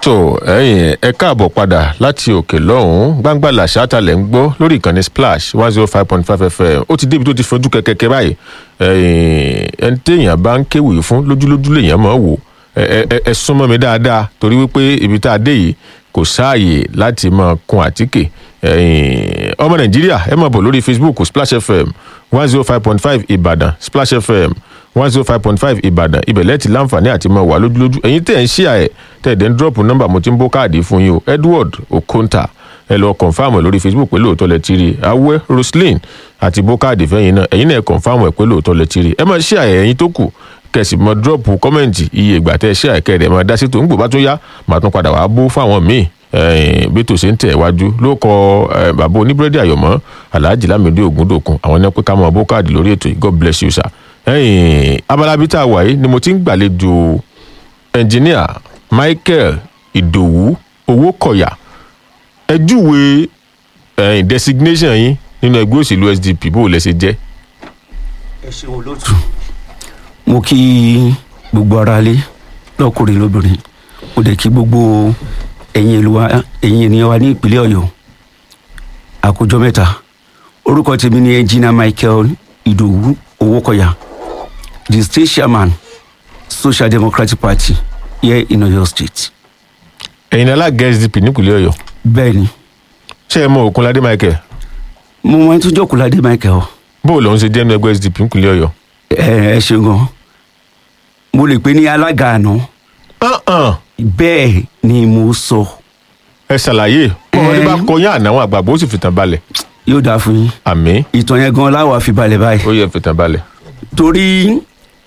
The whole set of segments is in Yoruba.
tó ẹ̀yin ẹ káàbọ̀ padà láti òkè lọ́hùn-ún gbangba làṣà lẹ̀ ń gbọ́ lórí ìkànnì splash one zero five point five fm ó ti débi tó ti fojú kẹ̀kẹ́kẹ́ báyìí ẹni téèyàn bá ń kéwì fún lójúlójú lèèyàn máa wò ẹ ẹ ẹ súnmọ́ mi dáadáa torí wípé ibi tá a dé yìí kò sáàyè láti máa kun àtíkè ọmọ nàìjíríà ẹ máa bọ̀ lórí facebook splash fm one zero five point five ìbàdàn splash fm one zero five point five ìbàdàn ibẹ̀ lẹ́ẹ̀tì láǹfààní àti máa wà lójúlójú ẹ̀yin tẹ̀ ń ṣí àẹ̀ tẹ̀ dẹ̀ ń dọ́ọ̀pù nọ́mbà mo ti ń bó káàdì fún yín o edward okonta ẹ lọ kọ̀nfàmù lórí facebook pé lóòótọ́ lẹ ti rí awẹ́ roslyn àti bó káàdì fẹ́yìn náà ẹ̀yin náà kọ̀nfàmù ẹ̀ pé lóòótọ́ lẹ ti rí ẹ máa ṣí àẹ̀ ẹ̀yin tó kù kẹsì mọ dọ́ọ̀pù kọ́mẹ̀ntì iye ìgbà tẹ́ ṣí àẹ̀ kẹ́rẹ̀ máa dá sí tó ń gbò bá tó yá màá tún padà wàá bó fáwọn míì bí tòṣe ń tẹ̀ wájú ló kọ bàbá oníbúrẹ́dì àyọ̀mọ́ alhaji lamidi ogundokun àwọn náà pé ká máa bó káàdì lórí ètò yìí god bless you sir ẹyìn abalabi tá a wà yìí ni mo ti ń gbàlejò ẹnjìníà michael ìdòwú owó kọyà ẹ júwe ẹyìn designation yín nínú ẹgbẹ́ òṣèlú sdp bó o lẹ ṣe jẹ́. ẹ ṣeun olóòtú mo kí gbogbo ara lé lọkùnrin lóbìnrin mo dẹ̀ kí gbogbo ẹ̀yin ènìyàn wa ní ìpínlẹ̀ ọ̀yọ́ àkójọ mẹ́ta orúkọ tèmi ni ẹnjìníà michael ìdòwú owó kọyà the state chairman social democratic party here in oyo state. ẹ̀yin alága sdp nípìnlẹ̀ ọ̀yọ́ bẹ́ẹ̀ni ṣé ẹ mọ òkunládé michael mo máa ń tún jókòó ládé michael bó o lòun ṣe jẹ́ nínú ẹgbẹ́ sdp nípìnlẹ̀ ọ̀yọ́. ẹ ẹ ṣeun gan mo lè pè ní alága àná bẹ́ẹ̀ ni mo sọ ẹ ṣàlàyé ọmọdé bá kọyán àná àwọn àgbàgbọ́ ó sì fìtàn balẹ̀ yóò dáa fún yín àmì ìtàn yẹn gan láwa fi balẹ̀ báyìí ó yẹ fìtàn balẹ̀. torí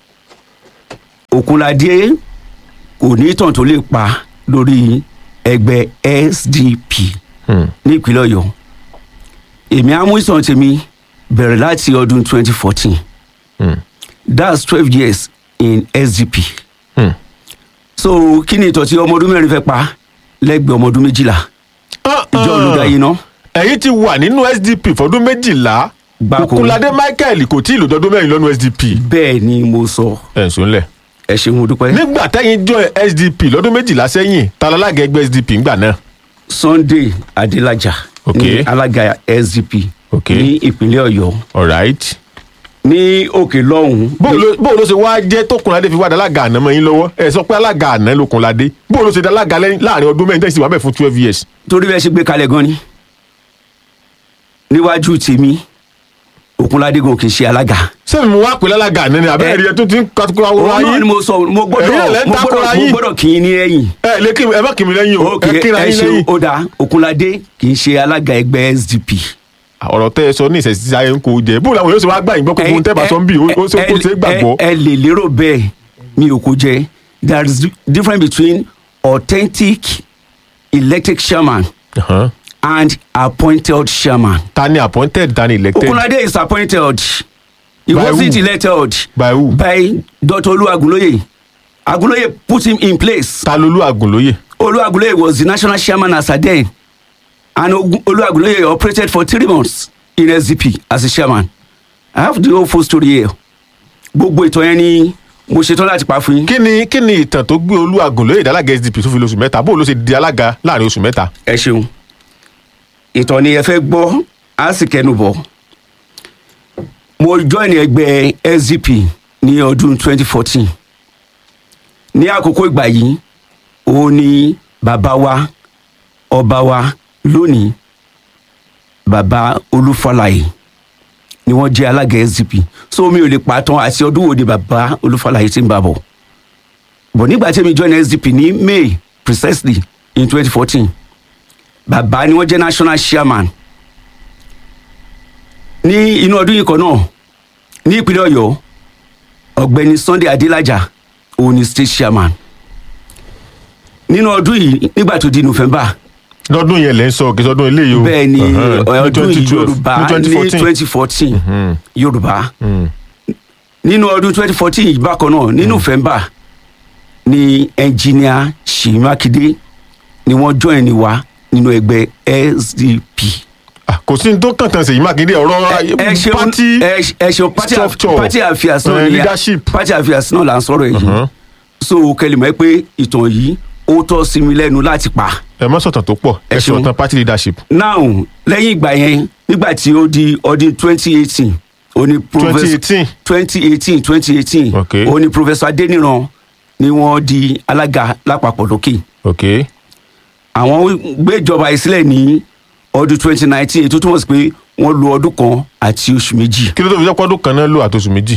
òkunládé kò ní ìtàn tó lè pa lórí ẹgbẹ́ sdp ní ìpínlẹ̀ ọ̀yọ́ èmi á mú ìtàn tèmi bẹ̀rẹ̀ láti ọdún 2014 that's twelve years in sdp Hmm. so kí ni ìtàn tí ọmọ ọdún mẹ́rin fẹ́ pa lẹ́gbẹ̀ẹ́ ọmọ ọdún méjìlá ìjọ olùdarí náà ẹ̀yin ti wà nínú sdp fọdún méjìlá Gbáko. òkunládé michael kò tí ì lòdọdún mẹ́rin lọ́nu sdp. bẹ́ẹ̀ ni mo sọ ẹ̀ ń sùnlẹ̀. ẹ ṣeun mo dúpẹ́ nígbà tẹ́yìn jọ sdp lọ́dún méjìlá sẹ́yìn ta lálága ẹgbẹ́ sdp ńgbà náà. sunday adélájà Ok. ní alága sdp Ok. ní ìpínlẹ̀ ọ̀yọ́ alright. ní òkè lọ́hùn-ún bó ló bó ló ṣe wá jẹ́ tókunládé fi wá dalága àná mọ́ yín lọ́wọ́ ẹ sọ pé alága àná lókunládé bó ló ṣe dalága lẹ́yìn- láàrin ọdún mẹ́rin tẹ́sí wà bẹ́ẹ̀ fún twelve years. torí bẹ́ẹ̀ ṣe gbé kalẹ̀ gan ni níwájú tèmi òkunládé gan kì í ṣe alága sẹ́mi mo wá pè lálága àná ni àbẹ́rẹ́ rí ẹ tó ti ń katukọ̀ òun àwòrán náà yín. ni mo sọ mo Ẹ̀yin náà gbọ́dọ̀ lẹ́ ń mo takora gbọ́dọ̀ mo yín. gbọ́dọ̀ kì í ní ẹ̀yìn ẹ lè kí ẹ má kí mi lẹ́yìn o ok ẹ kíra ẹ yín ṣe lẹ́yìn. ó dáa òkunládé kì í ṣe alága ẹgbẹ́ sdp ọ̀rọ̀ tẹ́ ẹ sọ ní ìṣẹ̀sí ayé ń kó jẹ bó làwọn yóò ṣe wá gbà yín gbọ́ kókó tẹ́ bá sọ ń bì ó ó ṣe kó ṣe é gbàgbọ́. ẹ ẹ lè lérò bẹ́ẹ̀ mi ò kó jẹ there is difference between authentic elected chairman Uh-huh. and appointed chairman. ta ni appointed ta ni elected Okunlade is appointed. He By wasn't who? elected by who by Dr. Olu Agunloye. Agunloye put him in place. ta lolú àgùnlóye. Olu Agunloye was the national chairman as at then. And Ogun- Olu Agunloye operated for three months in SDP as a chairman. I have the whole full story here. Gbogbo ìtàn yẹn ni mo ṣetán láti pa fún yín. kí ni kí ni ìtàn tó gbé olú àgùnlóye ìdálága sdp tó fi lóṣù mẹ́ta bó ló ṣe di alága láàrin oṣù mẹ́ta. Ẹ ṣeun. Ìtàn ni ẹ fẹ́ gbọ́, á sì kẹnu bọ̀. Mo join ẹgbẹ́ SDP ní ọdún 2014. Ní àkókò ìgbà yìí, ó ní bàbá wa, ọba wa lónìí, bàbá Olúfọláyé ni wọ́n jẹ́ alága SDP. So mi ò lè pàtàn àti ọdún wo ni bàbá Olúfọláyé ti ń bá bọ̀. Bọ̀ nígbà tí mi join SDP ní May precisely in 2014 bàbá ni wọ́n jẹ́ national chairman ní inú ọdún yìí kan náà ní ìpínlẹ̀ ọ̀yọ́ ọ̀gbẹ́ni sunday adélájà òun ni state chairman nínú ọdún yìí nígbà tó di november lọ́dún yẹn lẹ́ ń sọ kí sọdún eléyìí o. bẹ́ẹ̀ ni Uh-huh. Ní ọdún yìí 2012, yorùbá ní ní 2014. twenty fourteen Mhm. yorùbá Mm. nínú ọdún twenty fourteen yìí bákan náà ní november ni engineer Ṣèyí Mákindé ni wọ́n join ni wa nínú ẹgbẹ́ SDP. Ah, kò sí ní tó kàn tán Ṣèyí Mákindé ọ̀rọ̀ ẹ ṣeun pátí ẹ ẹ ṣeun party aff- structure, party affairs náà eh, ni leadership. party affairs náà là ń sọ̀rọ̀ yìí Mhm. so kẹlẹ̀ mọ́ pé ìtàn yìí ó tọ́ sí mi lẹ́nu láti pa ẹ mọ́ sọ̀tàn tó pọ̀ ẹ Ẹ ṣeun. sọ̀tàn party leadership now lẹ́yìn ìgbà yẹn nígbà tí ó di ọdún twenty eighteen ó ní twenty eighteen twenty eighteen twenty eighteen Okay. ó ní professor adeniran ni wọ́n di alága lápapọ̀ lókè ok àwọn gbé ìjọba ìsílẹ̀ ní ọdún twenty nineteen ètò túmọ̀ sí pé wọ́n lo ọdún kan àti oṣù méjì kí ló tó fi jẹ́ pọ́dún kan náà lò àtòsù méjì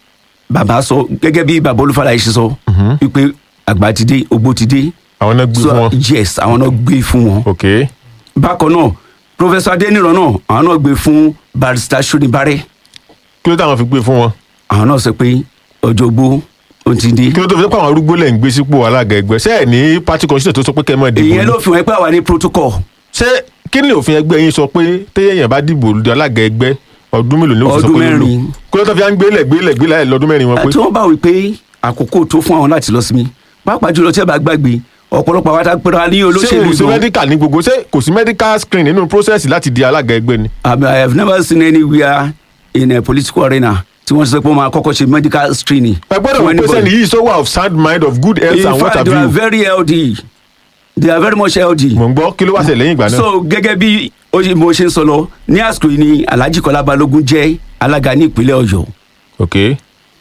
bàbá sọ gẹ́gẹ́ bí bàbá olúfàlàyé ṣe sọ wípé àgbà ti dé ogbó ti dé àwọn náà gbé so fún wọn yes àwọn náà gbé fún wọn ok bákan náà professor adeniran náà àwọn náà gbé fún barrister sonibare kí ló táwọn fi gbé fún wọn àwọn náà sọ pé ọjọ́ ogbó ó ti dé kí ló tó fi jẹ́ pé àwọn arúgbó lẹ̀ ń gbé sípò alága ẹgbẹ́ ṣé ẹ̀ ní party constitution tó sọ pé kẹ́ ẹ máa dìbò ìyẹn ni? ló fi hàn pé àwa ní protocol ṣé kí ni òfin ẹgbẹ́ yín sọ pé téèyàn bá dìbò di alága ẹgbẹ́ ọdún mélòó ni ó fi sọ Ọdún pé yóò lò mẹ́rin. kí ló tó fi à ń gbélé gbélé gbélé lọ́dún mẹ́rin wọn pé tí wọ́n bá wí pé àkókò tó fún àwọn láti lọ sí mi pàápàá jùlọ tí ẹ bá gbàgbé ọ̀pọ̀lọpọ̀ àwọn àtàgbèrè ní ṣé olóṣèlú kò sí gan medical ní gbogbo ṣé kò sí medical screen nínú process láti di alága ẹgbẹ́ ni. I mean, I have never seen anywhere in a political arena tí wọ́n sọ pé wọ́n máa kọ́kọ́ ṣe medical screening. ẹ gbọ́dọ̀ fún wọ́n pèsè anybody. nìyí so wà of sound mind of good health in and what fact have they are you. very healthy they are very much healthy. mò ń gbọ́ kí ló wá ṣe lẹ́yìn ìgbà náà. so gẹ́gẹ́ bí ó ṣe- mo ṣe ń sọ lọ ní àsìkò yìí ni alhaji kọlá balógun jẹ́ alága ní ìpínlẹ̀ ọ̀yọ́ ok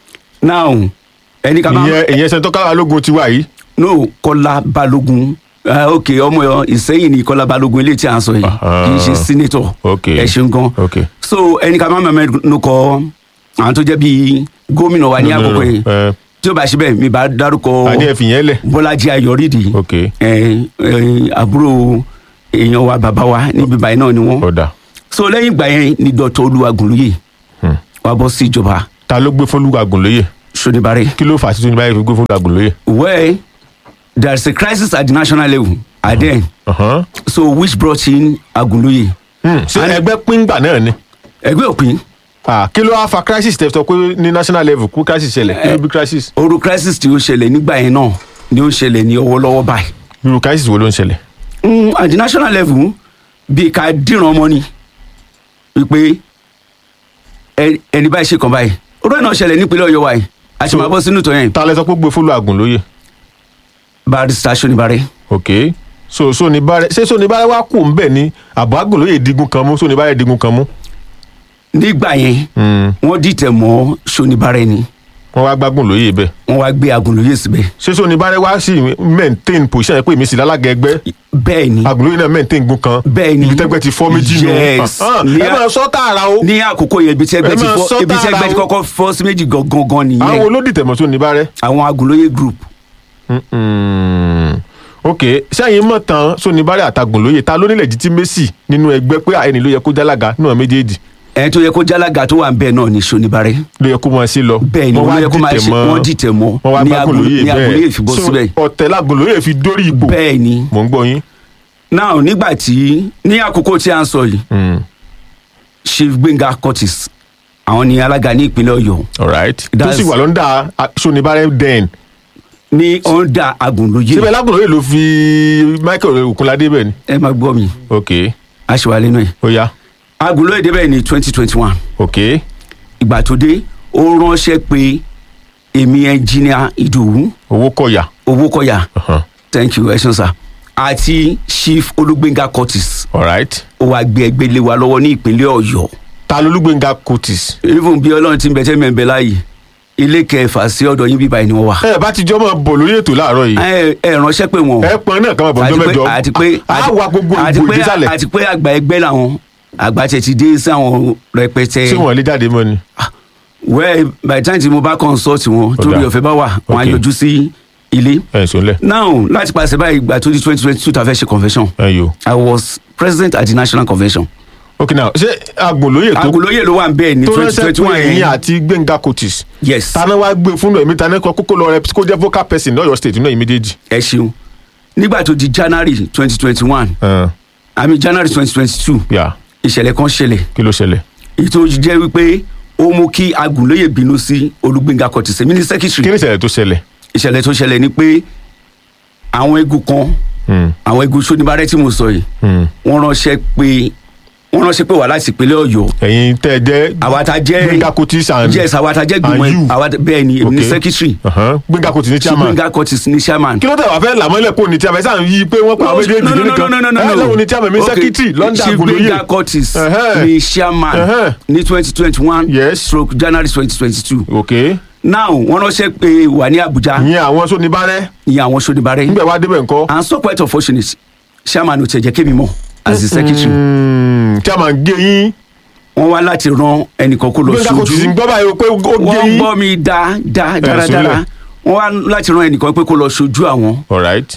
now ẹni ká máa ìyẹn ìyẹn sẹ́ńtọ́ káwá lógun ti wà yìí. no kọlá balógun uh, ok ọmọ ìsẹ́yìn ni kọlá balógun eléyìí tí a ń sọ yìí Ah. kì í ṣe senator Ok. ẹ ṣeun gan ok so ẹni ká máa mẹ́nu kọ àwọn tó jẹ́ bíi gómìnà wa ní No, no, àkókò yìí ẹ, tí ó bá ṣe bẹ́ẹ̀ mi bá dárúkọ àní ẹ fìyẹn lẹ̀. bọ́lájí ayọ̀rídìí ok ẹ ẹ àbúrò èèyàn wa bàbá wa níbi báyìí náà ni wọ́n ọ̀dà so lẹ́yìn ìgbà yẹn ni dr olúwagùnlóye Hmm. wàá bọ́ sí ìjọba ta ló gbé fọlúgàgùn lóye sonibare kí ló fà á sí tóní báyìí fi gbé fọlúgàgùn lóye. where there is a crisis at the national level and then Ọ̀hán. so which brought in agunlóye Hmm, ṣé And- ẹgbẹ́ píngbà náà ni. ẹgbẹ́ òpin Ah, kí ló wá fa crisis tẹ sọ pé ní national level kú crisis ṣẹlẹ̀ kí ló bí crisis. oru crisis tí ó ṣẹlẹ̀ nígbà yẹn náà ni ó ṣẹlẹ̀ ní ọwọ́lọ́wọ́ báyìí irú crisis wo ló ń ṣẹlẹ̀. Mm, at the national level bí ká dìran ọmọ ni wípé ẹ- ẹni báyìí ṣe kàn báyìí orú ẹ̀ náà ṣẹlẹ̀ nípínlẹ̀ ọ̀yọ́ wa yìí a ṣe So- máa bọ́ sínú ìtọ́ yẹn ta lẹ sọ pé ó gbé fọlúgàgùn lóye. barrister sonibare ok so sonibare ṣé sonibare wá kù ń bẹ̀ ni àbọ̀ àgùnlóye digun kan mú sonibare digun kan mú. nígbà yẹn Hmm, wọ́n dìtẹ̀ mọ́ sonibare ni wọ́n wá gbágùn lóye bẹ́ẹ̀. wọ́n wá gbé agunlóye síbẹ̀ ṣé sonibare wá sí maintain position yẹn pé èmi sì lálága ẹgbẹ́ bẹ́ẹ̀ ni àgùnlóye náà maintain gun kan bẹ́ẹ̀ ni ibi tẹ́gbẹ́ ti fọ́ méjì nù. Yes. Ah, Ní ẹ a- máa sọ tààrà o. ní àkókò yẹn ibi tí ẹgbẹ́ Ẹ ti máa fọ́ sọ ibi tí ẹgbẹ́ ti tààrà o. kọ́kọ́ fọ́ sí méjì gangan àwọn nìyẹn olódìtẹ̀mọ̀ sonibare. àwọn agunlóye group Mm-mm. ok sẹ́yìn mọ̀ tán sonibare àtàgùn lóye ta ló ní legitimacy nínú ẹgbẹ́ pé ẹni ló yẹ kó jálága náà méjèèjì ẹni tó yẹ kó jálága tó wà ń bẹ̀ náà ni sonibare ló yẹ kó máa ṣe lọ. bẹ́ẹ̀ ni Wọ́n wọ́n wá yẹ kó máa dìtẹ̀ ṣe mọ́- wọ́n dìtẹ̀ mọ́ wọ́n wá ní gbágùn Agun- lóye ní agunlóye bẹ́ẹ̀ fi bọ́ So, síbẹ̀ ọ̀tẹ̀ lágùn lóye fi dórí ipò bẹ́ẹ̀ ni mò ń gbọ́ yín. now nígbà tí ní àkókò tí a ń sọ yìí Mm, chief gbẹ̀ngà curtis àwọn ni alága ní ìpínlẹ̀ ọ̀yọ́ alright tó That's- sì wà lọ́ndà sonibare den ní ọ̀ndà agunlóye síbẹ̀ lágùn lóye ló fi michael okunlade bẹ́ẹ̀ ni. ẹ máa gbọ́ mi ok aṣèwálé náà ó yá agunlóye débẹ̀ ní twenty twenty one ok ìgbà tó dé ó ránṣẹ́ pé èmi ẹnjìnìà ìdòwú owó kọ̀yà. owó kọ̀yà Uh-huh. thank you ẹ ṣeun sir àti chief olúgbẹ̀ngà curtis alright ó wàá gbé ẹgbẹ́ lé wa lọ́wọ́ ní ìpínlẹ̀ ọ̀yọ́ ta lolúgbẹ̀ngà curtis. even bí ọlọ́run ti ń bẹ tẹ́mi ẹ̀ ń bẹ láàyè ilé kẹfà sí ọ̀dọ̀ yín bíbá ẹni wọ́n wà. ẹ bá ti jọ máa bọ̀ lórí ètò láàárọ̀ yìí ẹ ẹ ránṣẹ́ pé wọn. ẹ pọn náà kàn máa bọ̀ ọjọ́ mẹ́jọ àti pé á wà gbogbo àti ìbò pé ìdísàlẹ̀ àti pé àgbà ẹgbẹ́ làwọn àgbà tẹ̀ ti dé sáwọn rẹpẹtẹ. tí wọ́n lè jáde mọ́ ni. well by the time tí mo bá consult wọn Ọ̀dà. torí ọ̀fẹ́ bá wà wọn á Okay. yọjú sí ilé. ẹ ǹ sọ́nlẹ̀ now láti pàṣẹ báyìí ìgbà tó di twenty twenty two ta fẹ́ ṣe convention ẹ yò. i was president at the national convention. ok now ṣé agbòlóye tó agolóye ló wà ń bẹ́ẹ̀ ní tó twenty ránṣẹ́ twenty one pé ẹ̀yìn yẹn àti gbẹ̀ngà curtis yes tana wá gbé fún ẹ̀mí tana kọ kókó lọ rẹ kó jẹ́ vocal person lọ́yọ̀ state náà yìí méjèèjì. ẹ ṣeun nígbà tó di january twenty twenty one Ẹ, àmì january twenty twenty two yà ìṣẹ̀lẹ̀ kan ṣẹlẹ̀ kí ló ṣẹlẹ̀. èyí tó jẹ́ wípé ó mú kí agùnlóye bínú sí olùgbéńga kọ̀tìsẹ́ mí ní kí secretary ni ìṣẹ̀lẹ̀ tó ṣẹlẹ̀. ìṣẹ̀lẹ̀ tó ṣẹlẹ̀ ni pé àwọn egun kan Hmm, àwọn egun sóníbàárẹ̀ tí mo sọ yìí hmm, wọ́n ránṣẹ́ pé wọ́n ránṣẹ́ pé wà láti ìpínlẹ̀ ọ̀yọ́ ẹ̀yin tẹ́ ẹ jẹ́ àwa ta jẹ́ Gbénga Curtis and yes àwa ta jẹ́ gbìmọ̀ and you. àwa bẹ́ẹ̀ ni èmi ní Okay. secretary Ahan. Gbénga Curtis ní tí chairman Gbénga Curtis ní chairman kí ló tẹ̀ wá fẹ́ làmọ́lẹ̀ kó ní tí a fẹ́ sàn yí pé wọ́n pa àwọn méjèèjì kìíní kan ẹ lóun ní chairman mi Okay. secretary London Chief Agoloye Gbénga Curtis Ẹhẹ́. ní chairman Ẹhẹ́. ní twenty twenty one Yes. stroke January twenty twenty two ok now wọ́n ránṣẹ́ pé wà ní Abuja ìyẹn àwọn sóníbàárẹ̀ ìyẹn àwọn sódìbàrẹ́ nígbà wá débẹ̀ ńkọ́ and so quite unfortunate chairman ò tẹ̀ jẹ́ kémi mọ̀ as the secretary Hmm, chairman gé yín wọ́n wá láti ran ẹnìkan kó lọ Gbénga Curtis ń ṣojú gbọ́ báyìí o pé ó gé wọ́n yín gbọ́ mi dáadáa sílẹ̀. dáradára wọ́n wá láti ran ẹnìkan pé kó lọ ṣojú àwọn alright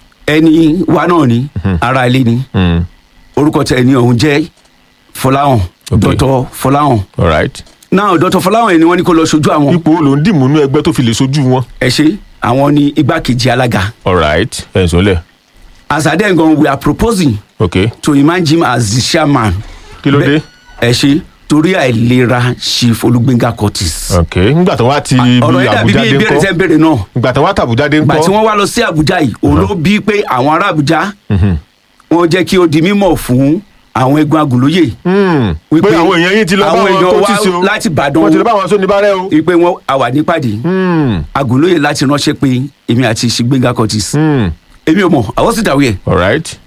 ẹni wa náà ni ara ilé ni Hmm, orúkọ tẹ ẹni ọ̀hún jẹ́ Fọláhàn Okay. Dr. Fọláhàn alright náà Dr. Fọláhàn ẹni wọ́n ní kó lọ ṣojú àwọn ipò wo ló ń dìmú nú ẹgbẹ́ tó fi lè sojú wọn ẹ ṣe àwọn ní igbákejì alága alright ẹ̀ ń sọlẹ̀ as at then gan we are proposing ok to emerge him as the chairman kí ló dé Bẹ́- ẹ ṣe torí àìlera Chief Olúgbénga Curtis ok nígbà tó wá ti ibi ọ̀rọ̀ yẹn dàbí bí Àbújá dé ìbéèrè tẹ́ ńkọ́ ń béèrè náà ìgbà tó wá tàbújá dé gbà tí ńkọ́ wọ́n wá lọ sí Àbújá yìí òun ló bí pé àwọn ará Àbújá Mhm. wọ́n jẹ́ kí ó di mímọ̀ fún àwọn egun agùnlóyè Hmm, Wípé pé àwọn èèyàn yín ti lọ bá àwọn wọn èèyàn tó wá ti sí o láti Ìbàdàn wọ́n ti lọ bá wọn sóníbàárẹ̀ o wípé wọ́n àwà nípàdé Hmm, agùnlóyè láti ránṣẹ́ pé èmi àti Gbénga Curtis hmm, èmi ò mọ̀ I wasn't aware alright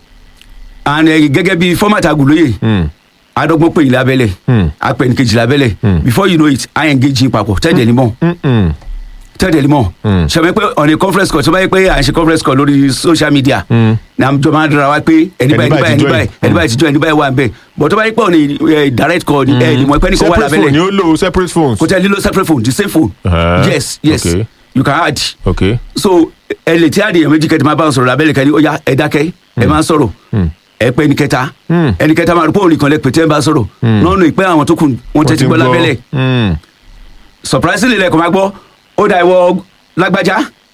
and eh, gẹ́gẹ́ bí format agùnlóyè Hmm, adọ́gbọ́n pè yín lábẹ́lẹ̀ hmm, apẹ̀nìkejì lábẹ́lẹ̀ Hmm. before you know it I engage yín papọ̀ tẹ́ẹ̀dẹ̀ ni mọ̀ hmm, hmm, tẹ́ẹ̀dẹ̀ ni mọ̀ Hmm. ṣàmì pé on a conference call tó bá yẹ pé à ń ṣe conference call lórí social media hmm. ní àjọ máa ń dara wa pé ẹni báyìí ẹni báyìí ẹni báyìí ẹni báyìí ti jọ ẹni báyìí wà ń bẹ̀ but tó bá yẹ pé on a eh, direct call ni ẹ ìmọ̀ ẹ̀pẹ́ nìkan wà separate phone ni lábẹ́lẹ̀ ó lò separate phones kò tẹ́ lílo separate phone the same phone Ah, yes yes okay. you can add ok so ẹ lè tí àdìyàn méjì kẹtì máa bá wọn sọ̀rọ̀ lábẹ́lẹ̀ kẹ́ni ó yá ẹ dákẹ́ ẹ máa ń sọ̀rọ̀ ẹ pẹ́ ní kẹta Hmm. ẹni kẹta máa rò pé òun nìkan lẹ pè tẹ́ ẹ bá sọ̀rọ̀ nọ́ọ̀nù ìpẹ́ àwọn tó kù wọ́n tẹ́tí gbọ́ lábẹ́lẹ̀ Hmm, surprisingly lẹ́kọ̀ọ́ máa gbọ́ ó dà ìwọ lágbájá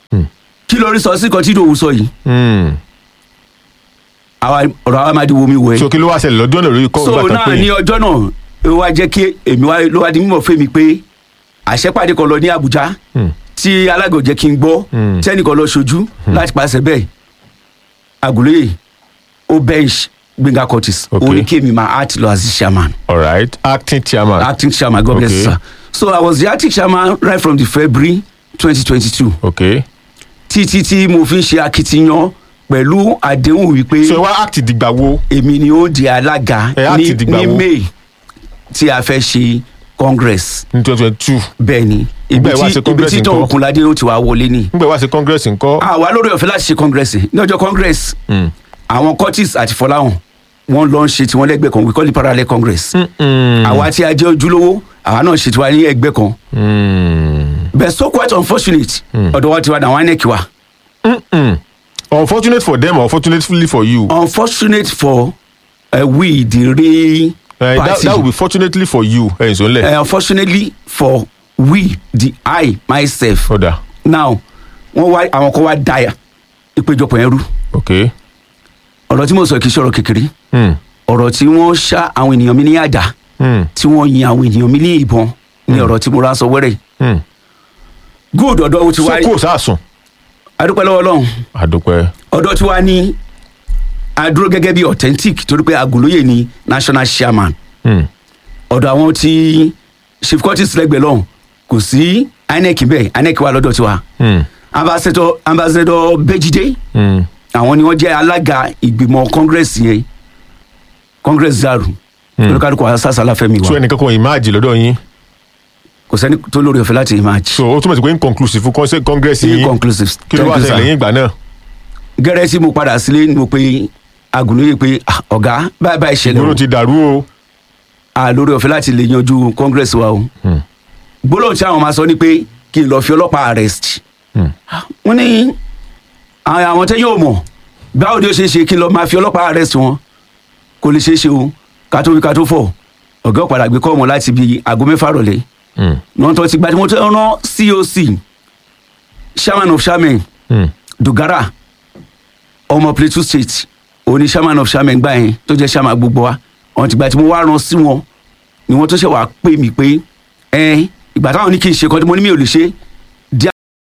kí lórí sọ sí kan tí ìdòwú sọ yìí hmm. àwa ọ̀rọ̀ àwa máa di wo mi wọ̀ ẹ́ so kí ló wá ṣẹlẹ̀ lọ́jọ́ náà lórí kọ́ so ìgbà tán náà pé ní ọjọ́ náà ó wá jẹ́ kí èmi wá ló wá di mímọ̀ fún mi pé àṣẹpàdé kan lọ ní Àbújá Hmm. tí alága ò jẹ́ kí n gbọ́ Hmm. tẹ́nìkan lọ ṣojú láti pàṣẹ bẹ́ẹ̀ Àgùlóyè ó bench Gbénga Curtis Okay. ó ní kí èmi máa act lọ as the chairman alright acting chairman acting chairman God bless Okay. you sir so I was the acting chairman right from the February twenty twenty two ok títí tí mo fi ń ṣe akitiyan pẹ̀lú àdéhùn wípé so ẹ wá act dìgbà wo èmi ni ó di alága Ẹ á ní ti dìgbà ní wo? May tí a fẹ́ ṣe congress ní twenty twenty two bẹ́ẹ̀ ni ibi Nígbà ìwá tí ṣe ibi congress tí tọ́ ńkọ́? Òkunládé ó ti wá wọlé ni nígbà wá sí congress ńkọ́ àwa lórí ọ̀fẹ́ láti ṣe congress ní ọjọ́ congress Hmm. àwọn Curtis àti Fọláhàn wọ́n lọ ń ṣe tiwọn lẹ́gbẹ̀ẹ́ kan we call it parallel congress Hmm. àwa tí a jẹ́ ojúlówó àwa náà ṣe tiwa ní ẹgbẹ́ kan Hmm. but so quite unfortunate ọ̀dọ̀ wa tiwa náà INEC wa Hmm. unfortunate for them or fortunately for you unfortunate for uh, we the real uh, that, party that will be fortunately for you ẹ̀ ǹ sọ́nlẹ̀ uh, unfortunately for we the I myself ọ̀dà now wọ́n wá àwọn kan wá dáyà ìpéjọpọ̀ yẹn rú ok ọ̀rọ̀ tí mo sọ kì í ṣọ̀rọ̀ kékeré Hmm. ọ̀rọ̀ tí wọ́n ṣá àwọn ènìyàn mi ní àdá Hmm. tí wọ́n yin àwọn ènìyàn mi ní ìbọn ní ọ̀rọ̀ tí mo rà sọ wẹ́rẹ́ Hmm. good ọ̀dọ́ ó ti ṣé wá kò sáàsùn adúpẹ́ lọ́wọ́ Ọlọ́run àdúpẹ́ ọ̀dọ́ tí wá ní adúró gẹ́gẹ́ bí authentic torí pé Àgùnlóyè ni national chairman Hmm. ọ̀dọ̀ àwọn tí chief Curtis lẹ́gbẹ̀ẹ́ lọ́hùn kò sí INEC bẹ́ẹ̀ INEC wà lọ́dọ̀ tiwa Hmm. ambassador ambassador Bejide Hmm. àwọn ni wọ́n jẹ́ alága ìgbìmọ̀ congress yẹn congress zaru olùkàdùkọ asásàlá fẹmi so wa ẹnìkan kan ìmáàjì lọ́dọ̀ yín kò sẹ́ni tó lórí ọ̀fẹ́ láti match so ó túmọ̀ sí pé inconclusive fún conse- congress yín inconclusive kí ló wá ṣẹlẹ̀ lẹ́yìn ìgbà náà gẹ́rẹ́ tí mo padà sílé ni mo pe Àgùnlóyè pé "Ah, ọ̀gá báyìí báyìí ṣẹlẹ̀ ìgboro o ti dàrú o à lórí ọ̀fẹ́ láti lè yanjú congress wa o Hmm. gbólóhùn tí àwọn máa sọ ni pé kí n lọ fi ọlọ́pàá arrest Hmm. wọ́n ní àwọn àwọn tẹ́ yóò mọ̀ báwo ni ó ṣe é ṣe kí n lọ máa fi ọlọ́pàá arrest wọn kò lè ṣeé ṣe o ká tó wí ká tó fọ̀ ọ̀gá ọ̀padà gbé kọ́ ọmọ láti bí aago mẹ́fà rọ̀lẹ́ Hmm. náà tó ti gba tí mo tẹ́ rán coc chairman of chairman Hmm. dogara ọmọ plateau state òní chairman of chairman gbà yẹn tó jẹ́ chairman gbogbo wa ọ̀n tìgbà tí mo wá rán sí wọn ni wọ́n tó ṣe wàá pè mí pé ẹ ìgbà táwọn ní kí n ṣe kan tí mo ní mi ò lè ṣe